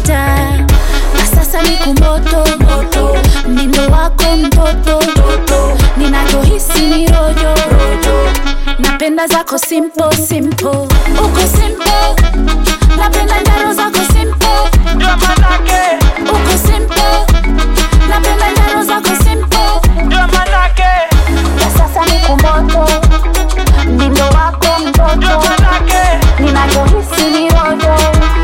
kawaida na sasa ni kumoto moto mdindo wako mtoto ninachohisi ni rojo rojo napenda zako simple simple uko simple napenda njaro zako simple ndio manake uko simple napenda njaro zako simple ndio manake na sasa ni kumoto mdindo wako ndio mtoto manake ninachohisi ni rojo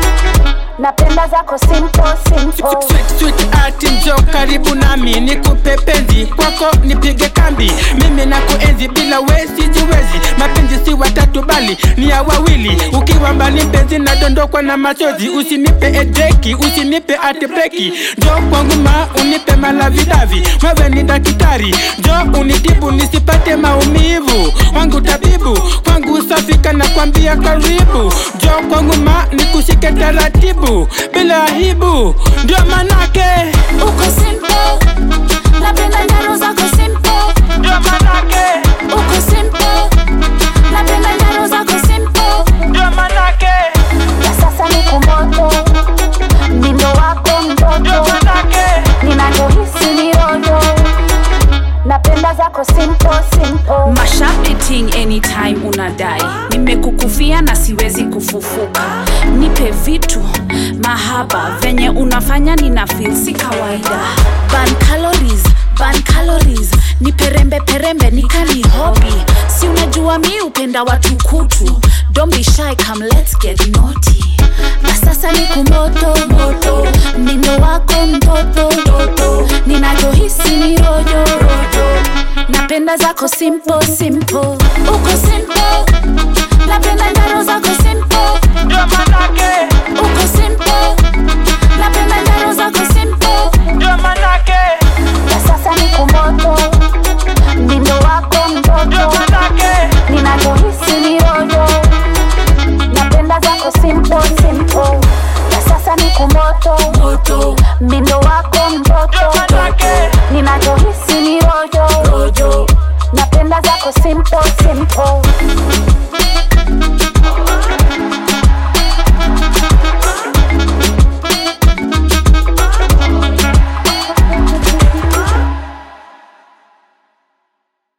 napenda zako simple simple Sweet, sweet art njo karibu nami nikupe penzi kwako nipige kambi mimi na kuenzi bila wezi jiwezi mapenzi si watatu bali ni ya wawili ukiwa mbali mpenzi nadondokwa na machozi usinipe edeki usinipe atbreki njo kwangu ma unipe malavidavi wewe ni daktari njo unitibu nisipate maumivu wangu tabibu kwangu safika na kwambia karibu njo kwangu ma nikushike taratibu bila aibu ndio manake uko simple napenda njaro zako simple ndio manake uko simple napenda njaro zako simple ndio manake na sasa ni kumoto mdindo wako ndio mtoto manake ninachohisi ni rojo napenda zako simple simple mashapiting anytime unadai nimekukufia na siwezi kufufuka nipe vitu mahaba venye unafanya nina feel si kawaida ban calories ban calories ni perembe perembe nikani hobi si unajua mi upenda watu kutu don't be shy come let's get naughty na sasa ni kumoto moto mdindo wako mtoto ninachohisi ni rojo rojo napenda zako simple simple uko simple napenda njaro zako simple ndio manake uko simple napenda njaro zako simple ndio manake na sasa ni kumoto mdindo wako ndio mtoto manake ninachohisi ni rojo napenda zako simple simple na sasa ni kumoto